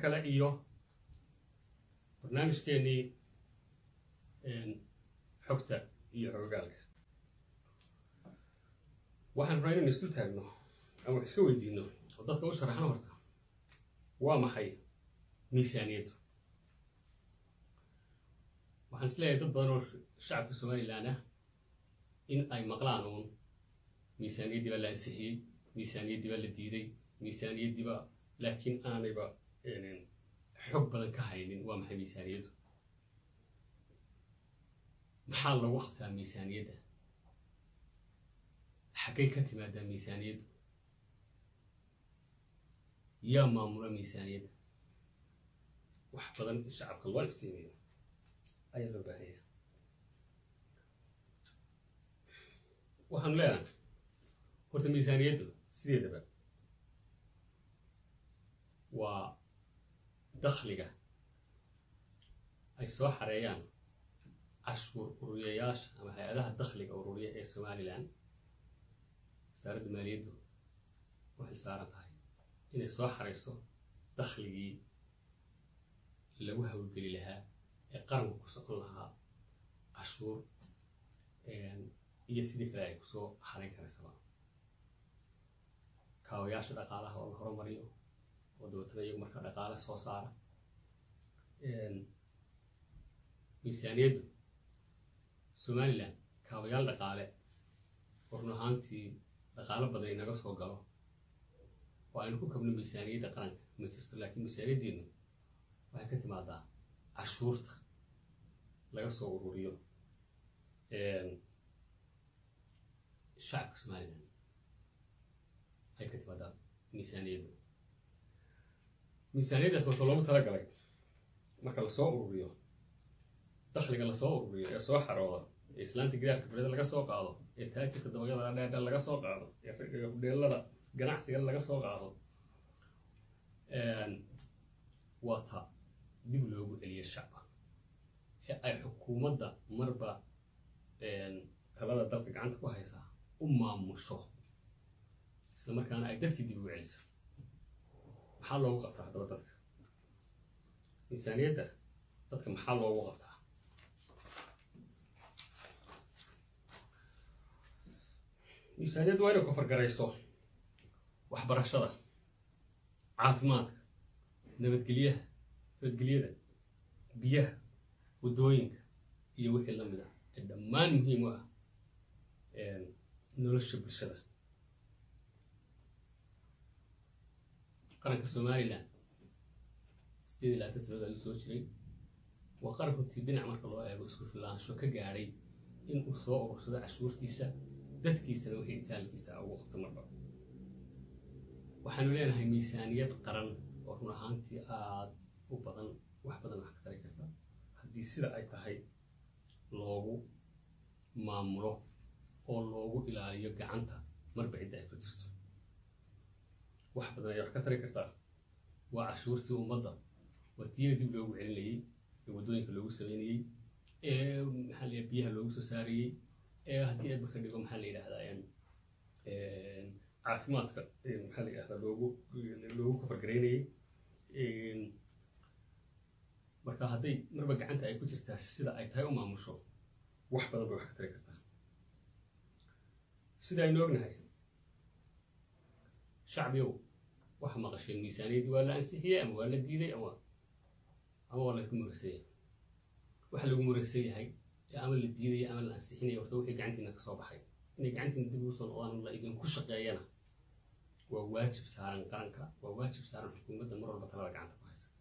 kale iyo barnaamijkeenii xogta iyo xogogaalka waxaan rabaa inaynu isu taagno ama wax iska weydiino oo dadka u sharaxno horta waa maxay miisaaniyaddu waxaan is leeyahay dad badan oo shacabka somalilan ah in ay maqlaan uun miisaaniyaddii baa la ansixiyey miisaaniyaddii baa la diiday miisaaniyaddii baa laakiin aanayba xog badan ka haynin waa maxay miisaaniyaddu maxaa lagu qabtaa miisaaniyadda xaggay ka timaadaa miisaaniyaddu yaa maamula miisaaniyadda wax badan in shacabka loo iftiimiyo ayaa loo baahanya waxaanu leenahay horta miisaaniyaddu sideedaba waa dakhliga ay soo xareeyaan cashuur ururiyayaasha ama hay-adaha dakhliga ururiya ee somalilan wasaaradda maaliyaddu waxay saaran tahay inay soo xarayso dakhligii lagu hawlgeli lahaa ee qaranku ku socon lahaa cashuur iyo sidii kale ay kusoo xarayn karaysaba kaawayaasha dhaqaalaha oo la horumariyo oo dabeetana iyagu markaa dhaqaale soo saara miisaaniyaddu somalilan kaawayaal dhaqaale oo run ahaantii dhaqaalo badan inaga soo galo oo aynu ku kabno miisaaniyadda qaranka ma jirto laakiin miisaaniyaddeenu waxay ka timaadaa cashuurta laga soo ururiyo shacabka somalilan ay ka timaadaa miisaaniyaddu miisaaniyaddaas wato loogu talagalay marka lasoo ururiyo dakhliga lasoo ururiyo ee soo xarooda ee islaanta gidaarka fadhida laga soo qaado ee taajirka dabaqyada dheerdheer laga soo qaado ee hudheelada ganacsiga laga soo qaado waa ta dib loogu celiyo shacba ee ay xukuumadda marba talada dalka gacanta ku haysaa u maamusho isla markaana ay dadkii dib ugu celiso maxaa loogu qabtaa haddaba dadka miisaaniyadda dadka maxaa loogu qabtaa miisaaniyaddu waa inay kofargarayso waxbarashada caafimaadka nabadgelyaha nabadgelyada biyaha waddooyinka iyo wixii la mid ah ee dhammaan muhiim u ah nolosha bulshada qaranka somalilan sideed iyo labaatan sanadood ayuu soo jiray waa qaran runtii dhinac marka loo eego isku filaansho ka gaadhay in uu soo urursado cashuurtiisa dadkiisana wixii itaalkiisa ugu qabto marba waxaanu leenahay miisaaniyad qaran oo run ahaantii aada u badan wax badan wax ka tari karta haddii sida ay tahay loogu maamulo oo loogu ilaaliyo gacanta marba cidda ay ku jirto wax badan ayaa wax ka tari kartaa waa cashuurtii ummadda waa tiyada dib loogu celinayey ee waddooyinka loogu sameynayey ee maxaa la biyaha loogu soo saarayey ee haddii ayba ka dhigo maxaa la yidhahdaa caafimaadka maxaa la yidhahdaa loogu loogu kafargaraynayey marka hadday marba gacanta ay ku jirtaa sida ay tahay u maamusho wax badan bay wax ka tari kartaa sida aynu ognahay shacbiyow waxa maqasheen miisaaniyaddii waa la ansixiyey ama waa la diiday ama ama waa laysku muragsan yahay waxa lagu muragsan yahay ee ama la diidaya ama la ansixinaya horta wixii gacantiina ka soo baxay inay gacantiina dib ugu soo noqdaan la idinku shaqeeyana waa waajib saaran qaranka waa waajib saaran xukuumadda mar walba talada gacanta ku haysa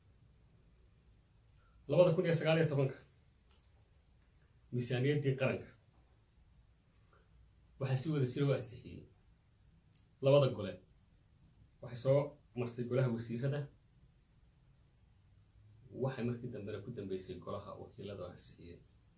labada kun iyo sagaal iyo tobanka miisaaniyaddii qaranka waxaa si wada jira u ansixiyey labada gole waxay soo martay golaha wasiirada waxay markii dambena ku dambeysay golaha wakiilada oo ansixiyeen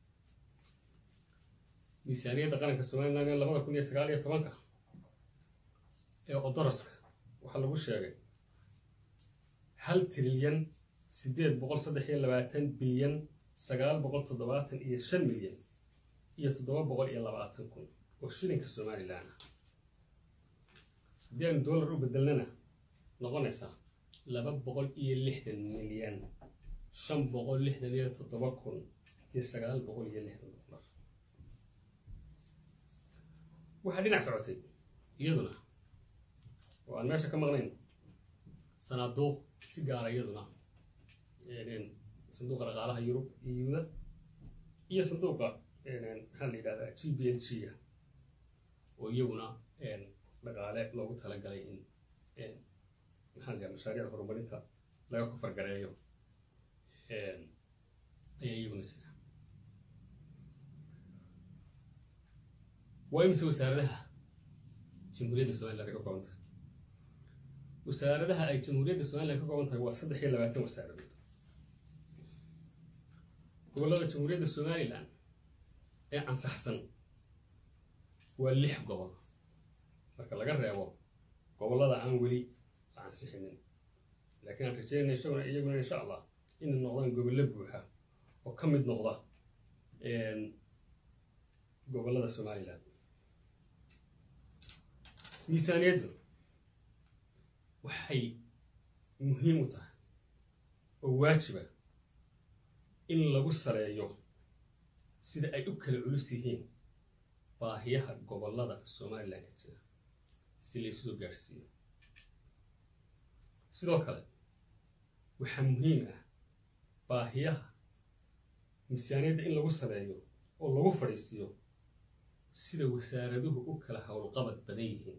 miisaaniyadda qaranka somalilan ee labada kun iyo sagaal iyo tobanka ee odoroska waxaa lagu sheegay hal trilyan siddeed boqol saddex iyo labaatan bilyan sagaal boqol toddobaatan iyo shan milyan iyo toddoba boqol iyo labaatan kun oo shilinka somalilan ah haddii aynu dollar u bedelnana noqonaysaa laba boqol iyo lixdan milyan shan boqol lixdan iyo toddoba kun iyo sagaal boqol iyo lixdan dollar waxaa dhinac socotay iyaduna oo aan meesha ka maqnayn sanaaduuq si gaara iyaduna sanduuqa dhaqaalaha yurub euda iyo sanduuqa maxaa la yidhahdaa g b l g a oo iyaguna dhaqaale loogu talagalay in maxaa la yidhahda mashaariic horumarinta laga kofargareeyo ayaa iyaguna jira waa imise wasaaradaha jamhuuriyadda somaliland ay ka kooban tahay wasaaradaha ay jamhuuriyadda somaliland ka kooban tahay waa saddex iyo labaatan wasaaradood gobollada jamhuuriyadda somaliland ee ansaxsan waa lix gobol marka laga reebo gobollada aan weli la ansixinin laakiin aan rajeynayna isaguna iyaguna insha allah inay noqdaan gobollo buuxa oo ka mid noqda gobollada somaliland miisaaniyaddu waxay muhiim u tahay oo waajiba in lagu saleeyo sida ay u kala culus yihiin baahiyaha gobollada somalilan ka jira si laysu soo gaadhsiiyo sidoo kale waxaa muhiim ah baahiyaha miisaaniyadda in lagu saleeyo oo lagu fadhiisiiyo sida wasaaraduhu u kala howlqabad badan yihiin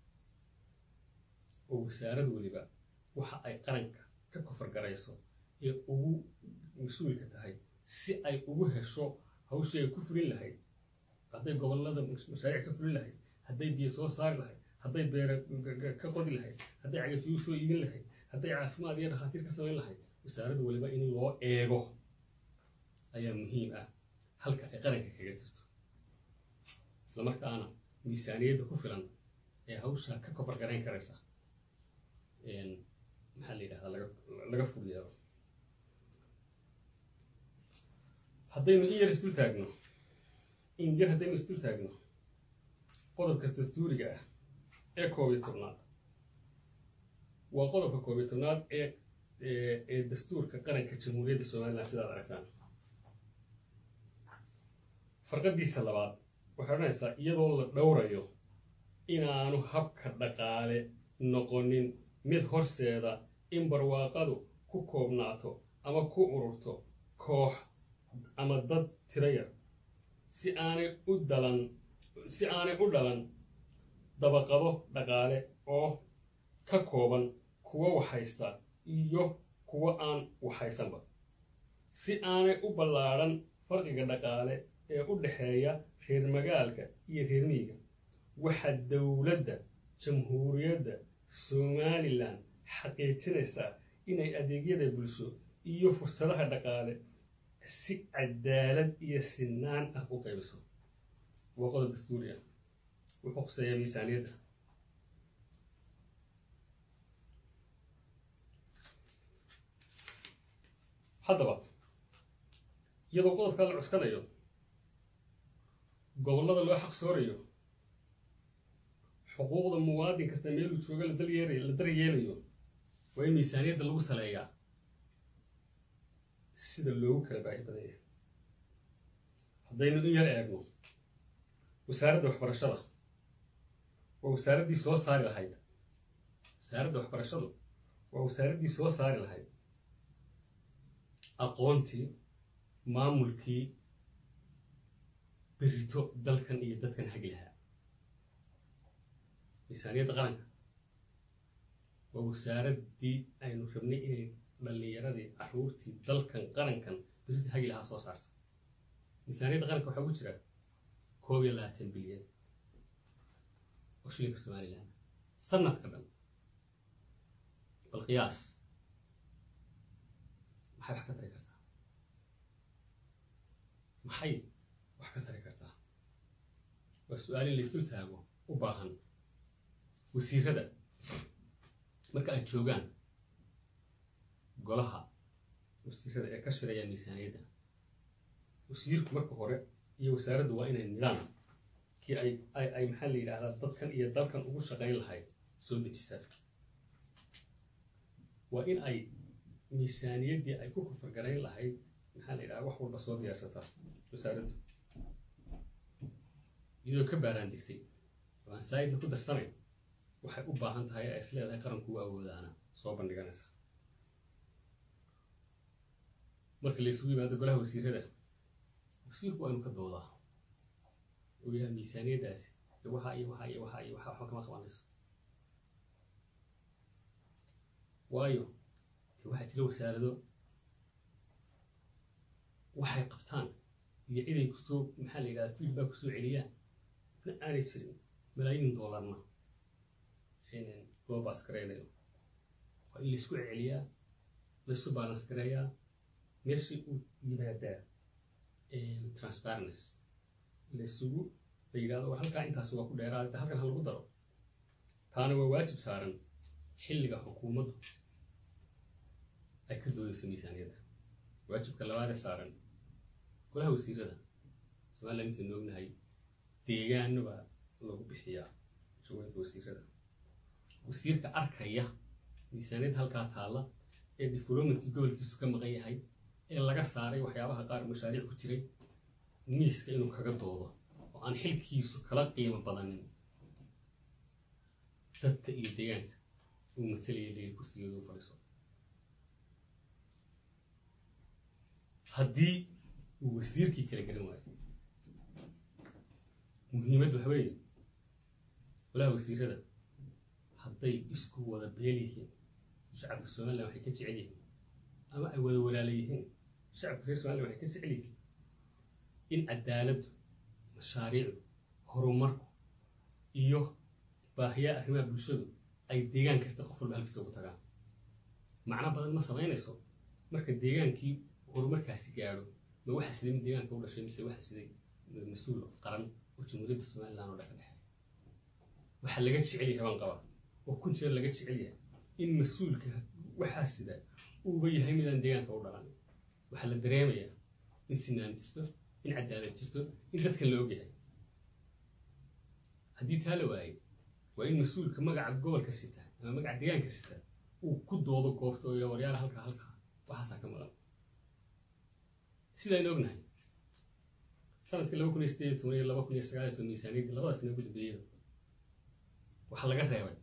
oo wasaarad weliba waxa ay qaranka ka kofargarayso ee ugu mas-uulka tahay si ay ugu hesho hawshii ay ku fulin lahayd hadday gobollada mashaariic ka fulin lahayd hadday biyo soo saari lahayd hadday beere ka qodi lahayd hadday cagafyuu soo iibin lahayd hadday caafimaad iyo dhakhaatiir ka samayn lahayd wasaarad weliba in loo eego ayaa muhiim ah halka ay qaranka kaga jirto isla markaana miisaaniyadda ku filan ee hawshaa ka kofar garayn karaysa maxaa la yidhahdaa laga laga fog yeelo haddaynu in yar isdul taagno in yar haddaynu isdul taagno qodobkas dastuuriga ah ee koob iyo tobnaad waa qodobka koob iyo tobnaad ee ee dastuurka qaranka jamhuuriyadda somalilan sidaad aragtaan farqadiisa labaad waxay odhanaysaa iyadoo la dhowrayo inaanu habka dhaqaale noqonin mid horseeda in barwaaqadu ku koobnaato ama ku ururto koox ama dad tiro yar si aanay u dalan si aanay u dhalan dabaqado dhaqaale oo ka kooban kuwo waxhaysta iyo kuwo aan waxhaysanba si aanay u ballaadhan farqiga dhaqaale ee u dhexeeya reer magaalka iyo reer miyiga waxaa dowladda jamhuuriyadda somalilan xaqiijinaysaa inay adeegyada bulsho iyo fursadaha dhaqaale si cadaalad iyo sinaan ah u qaybiso waa qodob dastuuri ah wuxuu khuseeyaa miisaaniyadda haddaba iyadoo qodobkaa la cuskanayo gobollada loo xaq soorayo xuquuqda muwaadin kasta meeluu jooga la dalyeelay la daryeelayo waa in miisaaniyadda lagu saleeyaa sida loogu kala baahi badan yahay haddaynu in yar eegno wasaaradda waxbarashada waa wasaaraddii soo saari lahayd wasaaradda waxbarashadu waa wasaaraddii soo saari lahayd aqoontii maamulkii berito dalkan iyo dadkan hagi lahaa miisaaniyadda qaranka waa wasaaraddii aynu rabnay inay dhallinyaradii caruurtii dalkan qarankan berito hagi lahaa soo saarto miisaaniyadda qaranka waxaa ugu jira koob iyo labaatan bilyan oo shilinka somalilan sanadka dhan bal qiyaas maxay wax ka tari kartaa maxay wax ka tari kartaa waa su-aal in laysdul taago u baahan wasiirada marka ay joogaan golaha wasiirada ee ka shiraya miisaaniyadda wasiirku marka hore iyo wasaaraddu waa inay nidaan kii ay ay ay maxaa la yidhaahdaa dadkan iyo dalkan ugu shaqayn lahayd soo dejisaa waa in ay miisaaniyaddii ay ku kufargarayn lahayd maxaa la yidhaha wax walba soo diyaarsataa wasaaraddu iyadoo ka baaraan digtay oo aan saayidna ku darsanayn waxay u baahan tahay ay is leedahay qaranku u awoodaana soo bandhiganaysa marka la isugu yimaado golaha wasiirada wasiirku waa inu ka doodaa oo yahay miisaaniyaddaasi iyo waxaa iyo waxaa iyo waxaa iyo waxaa waxba kama qabanayso waayo de waxaa jira wasaarado waxay qabtaan iyo ciday kusoo maxaa la yidhahda feedback kusoo celiyaan na aanay jirin malaayiin doolarna loo baas garaynayo waa in laysku celiyaa laysu balance gareeyaa meeshii uu yimaadaa transparency laysugu la yidhahdo war halkaa intaas waa ku dheeraada halkan ha lagu daro taana waa waajib saaran xilliga xukuumaddu ay ka doodayso miisaaniyadda waajibka labaadee saaran golaha wasiirada somalilan intaynu ognahay deegaano baa lagu bixiyaa jawooyinka wasiirada wasiirka arkaya miisaaniyadda halkaa taalla ee developmentkii gobolkiisu ka maqan yahay ee laga saaray waxyaabaha qaar mashaariic ku jiray miiska inuu kaga doodo oo aan xilkiisu kala qiimo badanin dadka iyo deegaanka uu matalaya leeli kursigeedu u fadhiiso haddii uu wasiirkii kala garan waayo muhiimaddu waxa weeye golaha wasiirada hadday isku wada beel yihiin shacabka somalilan waxay ka jecel yihiin ama ay wada walaala yihiin shacabka reer somalilan waxay ka jecel yihiin in cadaaladdu mashaariicdu horumarku iyo baahiyaa arrimaha bulshadu ay deegaan kasta qof walba halkiisa ugu tagaan macno badan ma samaynayso marka deegaankii horumarkaasi gaadho ma waxa siday mid deegaanka u dhashay mise waxa siday mas-uul qaran oo jamhuuriyadda somalilan oo dhanka dhexe waxaa laga jecel yahay baan qabaa oo kun jeer laga jecel yahay in mas-uulka waxaa sida uuba yahay midaan deegaanka u dhalan waxaa la dareemayaa in sinaan jirto in cadaalad jirto in dadkan la ogyahay haddii taa la waayay waa in mas-uulka magaca gobolka sita ama magaca deegaanka sita uu ku doodo goobta oo waryaala halkaa halkaa waxaasaa ka maqan sidaynu ognahay sanadkii laba kun iyo sideed iyo toban iyo laba kun iyo sagaal iyo toban miisaaniyaddii labada sana ugu dambeeyada waxaa laga reebay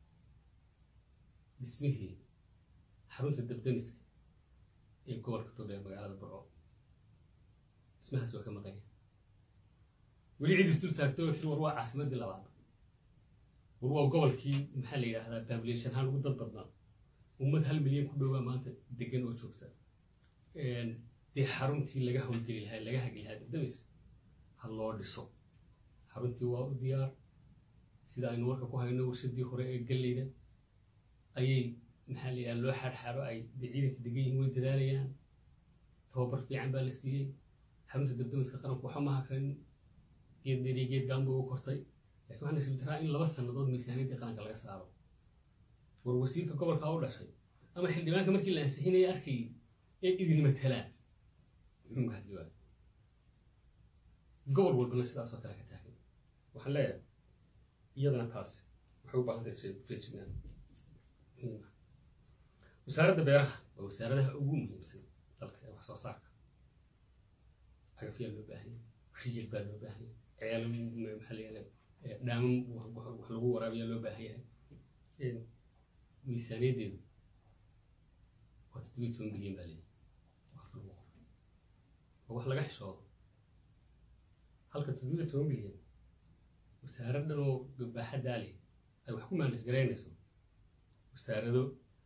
dhismihii xarunta dabdamiska ee gobolka togdheer magaalada burco dhismahaas waa ka maqanya weli cid isdul taagto oo tiri war waa caasimaddii labaad war waa gobolkii maxaa la yidhaahdaa population ahaan ugu dad badnaa ummad hal milyan ku dhowaa maanta degan oo joogta dee xaruntii laga howlgeli lahaa laga hagi lahaa dabdamiska ha loo dhiso xaruntii waa u diyaar sida aynu warka ku hayno warshadii hore ee galleyda ayay maxaa la yidhaha loo xaadxaaro ay dee ciidanka degan yihiin way dadaalayaan tababar fiican baa la siiyey xarunta dabdamiska qaranku waxa ma hakranin geed dheer iyo geed gaanba u kortay lakin waxaa nasiib daraa in laba sannadood miisaaniyaddii qaranka laga saaro war wasiirka gobolka u dhashay ama xildhibaanka markii la ansixinaya arkayay ee idin matelaa muxuu ka hadli waayo gobol walbana sidaasoo kale ka taagan waxaan leeyahay iyadana taasi waxay u baahan tahay feejignaan muhiima wasaaradda beeraha waa wasaaradaha ugu muhiimsan dalka ee wax soo saarka cagafyaa loo baahanya riyad baa loo baahanya ceel maxaa la yihahda dhaamam wax lagu waraabiyaa loo baahan yahay miisaaniyaddeedu waa toddobiyi toban bilyan baa leeyahay waa wax laga xishoodo halka toddobiyi toban bilyan wasaaraddan oo baaxaddaa leh ay wax ku maalis garaynayso wasaarado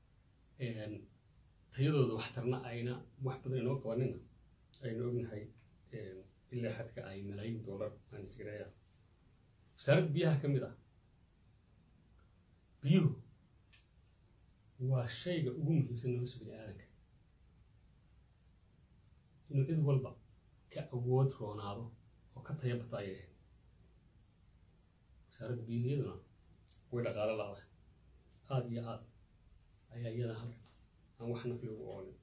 tayadooda waxtarna ayna wax badan inoo qabanina aynu ognahay ilaa xadka ay malaayiin doolar aan isgareeyaan wasaaradda biyaha ka mid ah biyuhu waa shayga ugu muhiimsan nolosha bini aadanka inuu cid walba ka awood roonaado oo ka taya bato ayay ahayd wasaaradda biyuhu iyaduna way dhaqaalo la-da aada iyo aad ayaa iyada halka aan wax nafli ugu oolin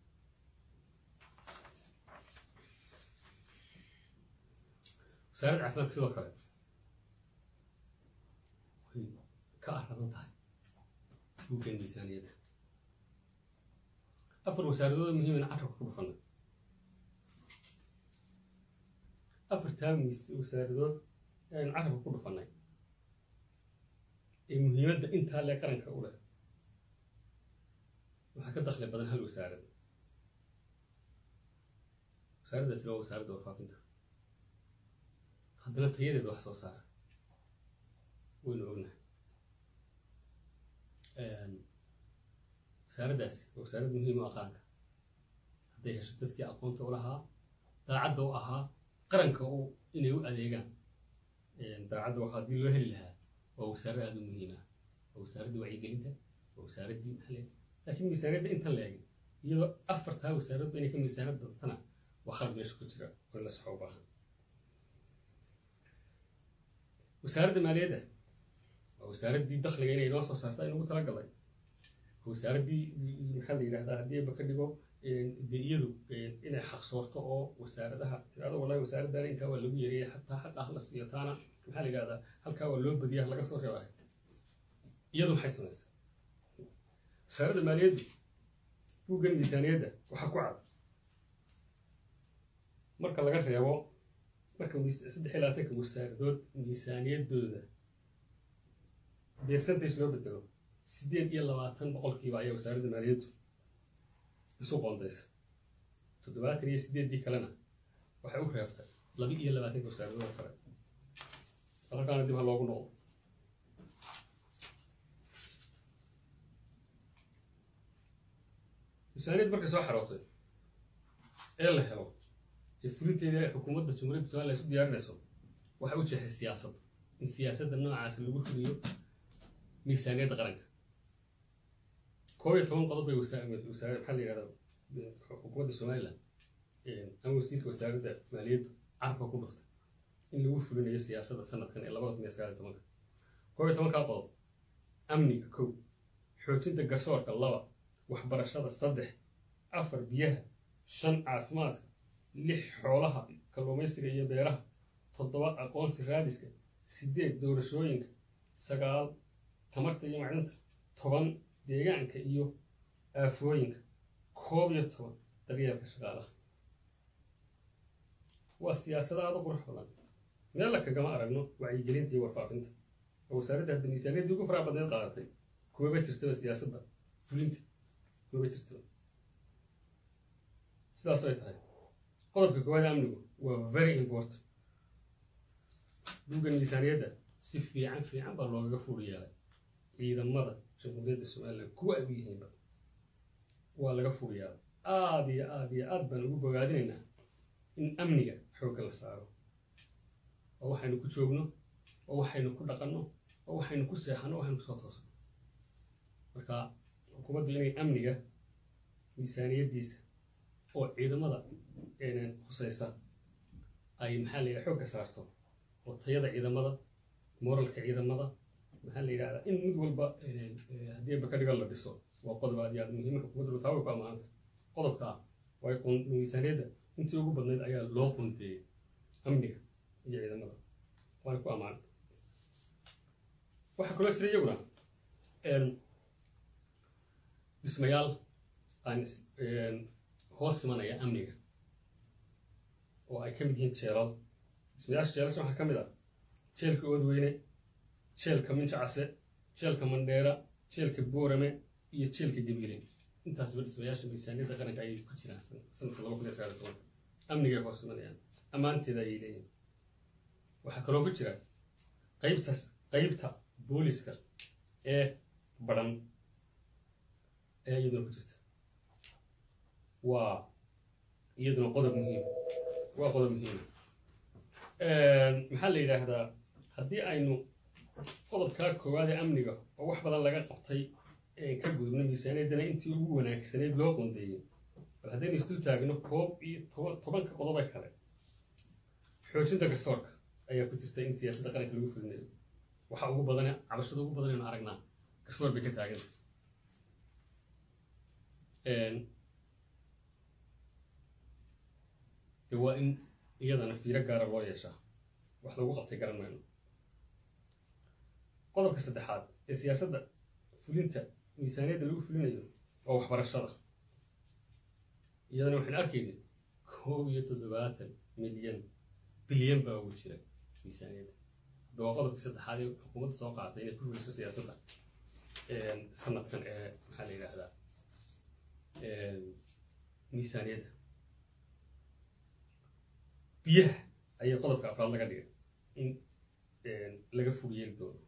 wasaaradda caafimaadka sidoo kale way ka aradan tahay buuggan miisaaniyadda afar wasaaradood muhiimana carabka ku dhufanay afartaa wasaaradood aynu carabka ku dhufanay ee muhiimadda intaa lee qaranka u leh waxaa ka dakli badan hal wasaarad wasaaraddaasina waa wasaaradda warfaafinta haddana tayadeeda wax soo saara waynu ognahay wasaaraddaasi waa wasaarad muhiim u ah qaranka hadday hesho dadkii aqoonta u lahaa daacadda u ahaa qaranka u inay u adeegaan daacadda waxa haddii loo heli lahaa waa wasaarad aada u muhiim ah waa wasaaradda wacyigelinta waa wasaaraddii maxalle laakiin miisaaniyadda intan la egin iyadoo afartaa wasaaradba inay ka miisaanad badatana waa khalad meesha ku jira oo in la saxo u baahan wasaaradda maaliyadda waa wasaaraddii dakhliga inay noo soo saarta inugu talagalay wasaaraddii maxaa la yidhahdaa haddii aba ka dhigo dee iyadu inay xaqsoorto oo wasaaradaha tirado wallahi wasaaraddan intaa waa lagu yeeriyay xataa xaqah la siiyo taana maxaa la yidhahdaa halkaa waa loo badiyaa laga soo reebay iyadu maxay samaysaa wasaaradda maaliyaddu buuggan miisaaniyadda waxaa ku cad marka laga reebo marka saddex iyo labaatanka wasaaradood miisaaniyaddooda percentage loo bedelo siddeed iyo labaatan boqolkiiba ayaa wasaaradda maaliyaddu isu qoondaysa toddobaatan iyo siddeeddii kalena waxay u reebtay laba iyo labaatanka wasaaradood kale halkaana dib ha loogu noqdo miisaaniyadda markay soo xarootay ee la helo ee fulinteeda ay xukuumadda jumhuuriyadda somaliya isu diyaarinayso waxay u jeexday siyaasadda in siyaasadda noocaas lagu fuliyo miisaaniyadda qaranka koob iyo toban qodob bay wasaare maxaa la yidhahdaa xukuumadda somaliland ama wasiirka wasaaradda maaliyaddu carabka ku dhuftay in lagu fulinayo siyaasadda sanadkan ee labada kun iyo sagaal iyo tobanka koob iyo tobankaa qodob amniga kow xoojinta garsoorka laba waxbarashada saddex afar biyaha shan caafimaadka lix xoolaha kalluumaysiga iyo beeraha toddoba aqoonsi raadiska siddeed doorashooyinka sagaal tamarta iyo macdinta toban deegaanka iyo aafooyinka koob iyo toban daryeelka shaqaalaha waa siyaasada aada u qurux badan meella kagama aragno wacyigelinta iyo warfaafinta oo wasaaradda hadda miisaaniyaddii ugu faraha badneed qaadatay kuwaba jirtaba siyaasadda fulinta kuwaba jirtaba sidaas ay tahay qodobka koowaad amnigu waa very important buuggan miisaaniyadda si fiican fiican baa loogaga fuuri yeelay ciidamada jamhuuriyadda somaliland kuwa ay u yihiinba waa laga fuuri yeelay aada iyo aada iyo aad baan ugu bogaadinaynaa in amniga xoogga la saaro oo waxaynu ku joogno oo waxaynu ku dhaqanno oo waxaynu ku seexanno waxaynu kusoo toosno marka xukuumaddu inay amniga miisaaniyaddiisa oo ciidamada khusaysa ay maxaa la yidhaha xoogga saarto oo tayada ciidamada moralka ciidamada maxaa la yidhahdaa in mid walba haddii ba ka dhigan la dhiso waa qodob aad iyo aad muhiima xukuumaddu taa way ku ammaanta qodobka ah way miisaaniyadda intii ugu badnayd ayaa loo qunteeyey amniga iyo ciidamada waana ku ammaanta waxaa kaloo jira iyaguna dhismayaal aan hoos imanaya amniga oo ay ka mid yihiin jeelal dhismayaasha jeelasha waxaa ka mid ah jeelka oodweyne jeelka minjacase jeelka mandheera jeelka boorame iyo jeelka gabiile intaasba dhismayaasha miisaaniyadda qaranka ayay ku jiraan sanadka laba kun iyo sagaal iyo tobanka amnigay hoos imanayaan ammaanteeda ayay leeyihin waxaa kaloo ku jira qaybtas qaybta booliska ee badhan ayaa iyaduna ku jirta waa iyaduna qodob muhiim waa qodob muhiima maxaa la yidhaahdaa haddii aynu qodobkaa koowaad ee amniga oo wax badan laga qabtay ka gudubno miisaaniyaddana intii ugu wanaagsanayd loo qondeeyey bal haddaynu isdul taagno koob iyo toban tobanka qodobe kale xoojinta garsoorka ayaa ku jirta in siyaasadda qaranka lagu fulinayo waxa ugu badan cabashada ugu badan aynu aragnaa garsoor bay ka taagan de waa in iyadana fiiro gaara loo yeeshaa wax lagu qabtay garan mayno qodobka saddexaad ee siyaasadda fulinta miisaaniyadda lagu fulinayo waa waxbarashada iyadana waxaan arkaynay koob iyo toddobaatan milyan bilyan baa ugu jira miisaaniyadda hadda waa qodobkii saddexaad ee xukuumadda soo qaadatay inay ku fuliso siyaasadda sanadkan ee maxaa la yidhaahdaa miisaaniyadda biyaha ayaa qodobka afraad laga dhigay in laga fog yeeli doono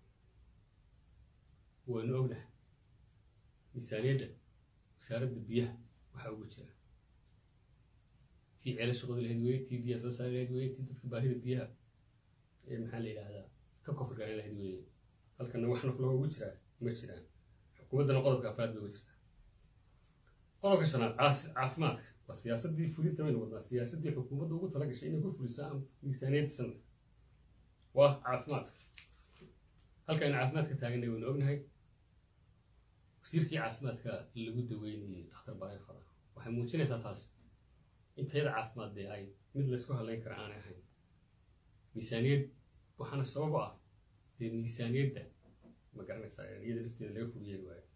waynu ognahay miisaaniyadda wasaaradda biyaha waxaa ugu jira tii ceela shaqooda lahayd weye tii biyaha soo saari lahayd weye tii dadka baahida biyaha ee maxaa la yidhaahdaa ka kofar garan lahayd weye halkana wax naf laga ugu jiraa ma jiraan xukuumaddana qodobka afraad bay uga jirta qodobka shanaad caafimaadka waa siyaasaddii fulinta baynu wadnaa siyaasaddii xukuumadda ugu tala gashay inay ku fuliso miisaaniyadda sanadka waa caafimaadka halkaynu caafimaadka taaganay waynu ognahay wasiirkii caafimaadka lagu daweynayay dhakhtar bareefada waxay muujinaysaa taas in tayada caafimaad dee ay mid laysku hadlayn kara aanay ahayn miisaaniyad waxaana sabab ah dee miisaaniyadda ma garanaysaa iyada lafteeda laga fog yeeli waayo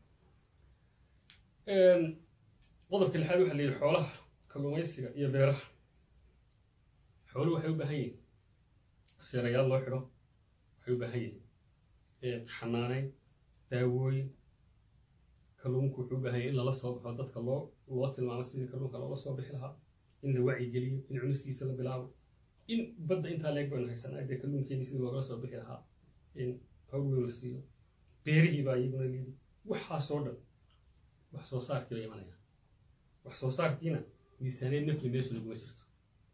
qodobka lixaad waxaa la yidhi xoolaha kalluumaysiga iyo beeraha xooluhu waxay u baahan yihiin seerayaal loo xidho waxay u baahan yihiin xanaaneyn daawooyin kalluunku wuxuu u baahan yahay in lala soo baxo dadka loo loo tilmaamo sidii kalluunka loola soo bixi lahaa in la wacyigeliyo in cunistiisa la bilaabo in badda intaa leeg baynu haysanaa dee kalluunkeeni sidii loogala soo bixi lahaa in hawweyn la siiyo beerihii baa iyaguna liidi waxaasoo dhan wax soo saarkii bay imanayaan wax soo saarkiina miisaaniyad nafli meesha laguma jirto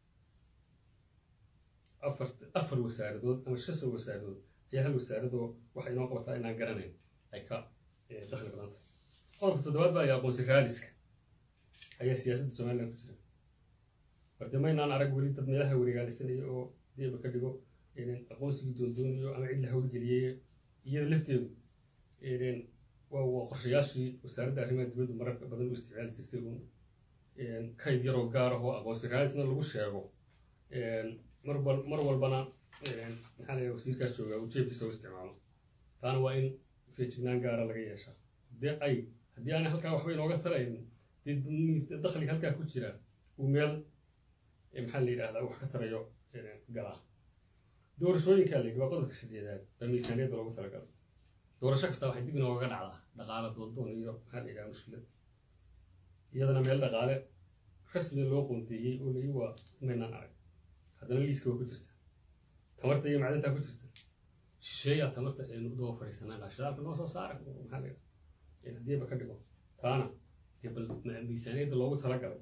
afar afar wasaaradood ama shasa wasaaradood ayaa hal wasaaradoo waxay inoo qabataa inaan garanayn ay ka dakhli badan tahay qodobka toddobaad baa ayaa aqoonsi raaliska ayaa siyaasadda somaliland ku jira warde maynaan arag weli dad meelaha wareegaalisanaya oo deeba ka dhigo aqoonsigii doondoonayo ama cid la hawlgeliyey iyada lafteedu waa qorshayaashii wasaaradda arrimaha dibaddu mararka badan u isticmaali jirtay uun kayd yaroo gaar ah oo aqoonsi raalisna lagu sheego mar walbana maxaa la wasiirkaas joogaa uu jeebkiisa u isticmaalo taana waa in feejignaan gaara laga yeeshaa dee ay haddii aanay halkaa waxba inooga tarayn dee dakhliga halkaa ku jira uu meel maxaa la yidhahdaa wax ka tarayo galaa doorashooyinkaa la yidhi waa qodobka sideedaad baa miisaaniyadda loogu talagalay doorasho kasta waxay dib inoogaga dhacdaa dhaqaale doondoon iyo maxaa la yidhaha mushkilad iyadana meel dhaqaale rasmi loo qoonteeyey oo layi waa maynaan arag haddana liiska waa ku jirta tamarta iyo macdintaa ku jirta shisheeyaa tamarta aynu daba fadhiisanaa laa shidaalka noo soo saara maxaa la yidhaha haddiiba ka dhigo taana dee bal miisaaniyadda loogu talagalay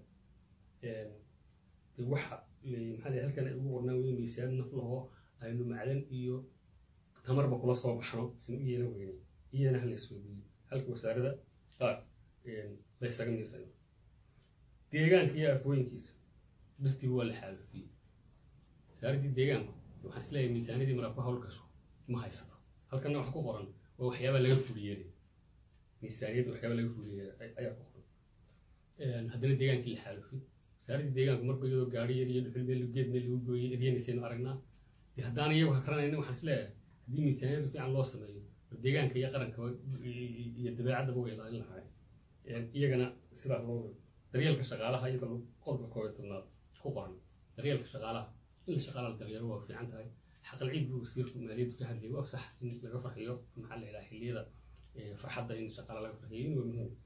dee waxa maxaa la halkan ay ugu qornaan weye miisaaniyad naf lahoo aynu macdan iyo tamarba kula soo baxno aynu u yeelan weynay iyadana hala isweydiiyo halka wasaarada qaar la ysaga miisayo deegaanka iyo afooyinkiisa birtiba waa la xaalufiyey wasaaraddii deegaanku waxaan isleeyahay miisaaniyadii mara ku hawl gasho ma haysato halkanna waxa ku qoran waa waxyaabaa laga fuliyeelay miisaaniyadda waxyaaba laga fuliyeelay ayaa ku qoran haddana deegaankii la xaalufiyey wasaaraddii deegaanku marba iyadoo gaari yar iyo dhuxul meel geed meel lagu gooyey eryanaysaenu aragnaa dee haddaan iyagu hakaranaynin waxaan isleeyahay haddii miisaaniyadda fiican loo sameeyo deegaanka iyo qaranka iyo dabeecaddaba way ilaalin lahaay iyagana sidaa loo daryeelka shaqaalaha iyada qodobka koob iyo tobnaad ku qoran daryeelka shaqaalaha in la shaqaalaha la daryeelo waa fiican tahay xaqal ciid buu wasiirku maaliyaddu ka hadlayay waa sax in laga farxiyo maxaa la yidhaha xilliyada farxadda in shaqaala laga farxiyo in waa muhiim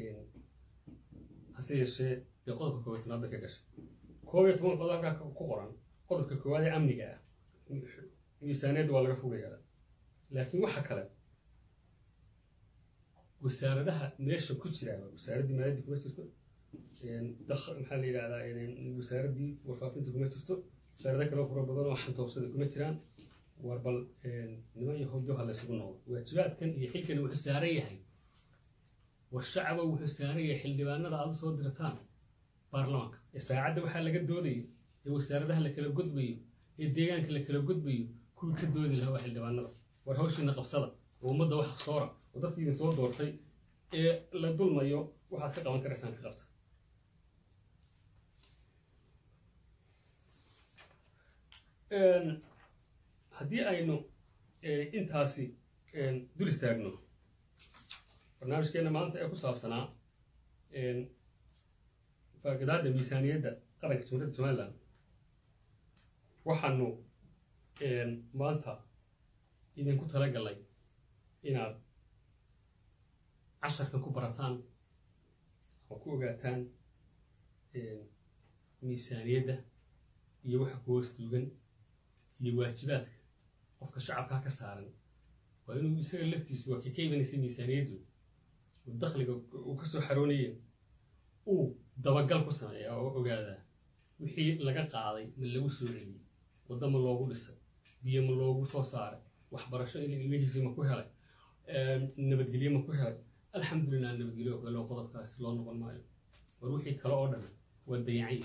hase yeeshee dee qodobka koob iyo tobnaad bay ka gashay koob iyo toban qodob halkaa ku qoran qodobka koowaad ee amniga ah miisaaniyadda waa laga fogayaa laakiin waxa kale wasaaradaha meesha ku jira wasaaraddii maaliyadda kuma jirto maxaa la yidhahdaa wasaaraddii warfaafinta kuma jirto wasaarado kale fura badan oo xantoobsada kuma jiraan war bal niman iyo howjo ha laysugu noqdo waajibaadkan iyo xilkan wuxuu saaran yahay war shacaba wuxuu saaran yahay xildhibaanada aad soo dirtaan baarlamaanka ee saacadda waxaa laga doodaya ee wasaaradaha la kala gudbayo ee deegaanka la kala gudbayo kuwii ka doodi lahaa waa xildhibaanada war hawshiina qabsada oo ummadda wax soora oo dadkii idin soo doortay ee la dulmayo waxaad ka qaban karaysaan ka qabta haddii aynu intaasi dul istaagno barnaamijkeenna maanta ee ku saabsanaa faaqidaadda miisaaniyadda qaranka jamhuuriyadda somaliland waxaanu maanta idinku talagalay inaad casharkan ku barataan oo ku ogaataan miisaaniyadda iyo waxa ku hoos duugan iyo waajibaadka qofka shacabkaa ka saaran waa inuu isaga laftiisu waa kii ka imanaysa miisaaniyaddu uu dakhliga uu ka soo xaroonaya uu dabagal ku sameeya oo ogaadaa wixii laga qaaday ma lagu soo celiyey wadda ma loogu dhisay biyo ma loogu soo saaray waxbarasho ilmihiisii ma ku helay nabadgelye ma ku helay alxamdulilah nabadgelyo kale oo qodobkaasi loo noqon maayo war wixii kale oo dhan waa dayacay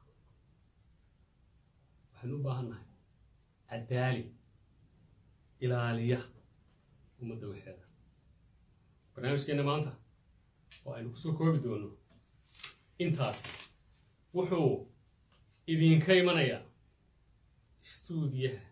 waxaynu u baahan nahay cadaali ilaaliya ummadda waxeeda barnaamijkeenna maanta oo aynu kusoo koobi doono intaas wuxuu idinka imanayaa stuudiyaha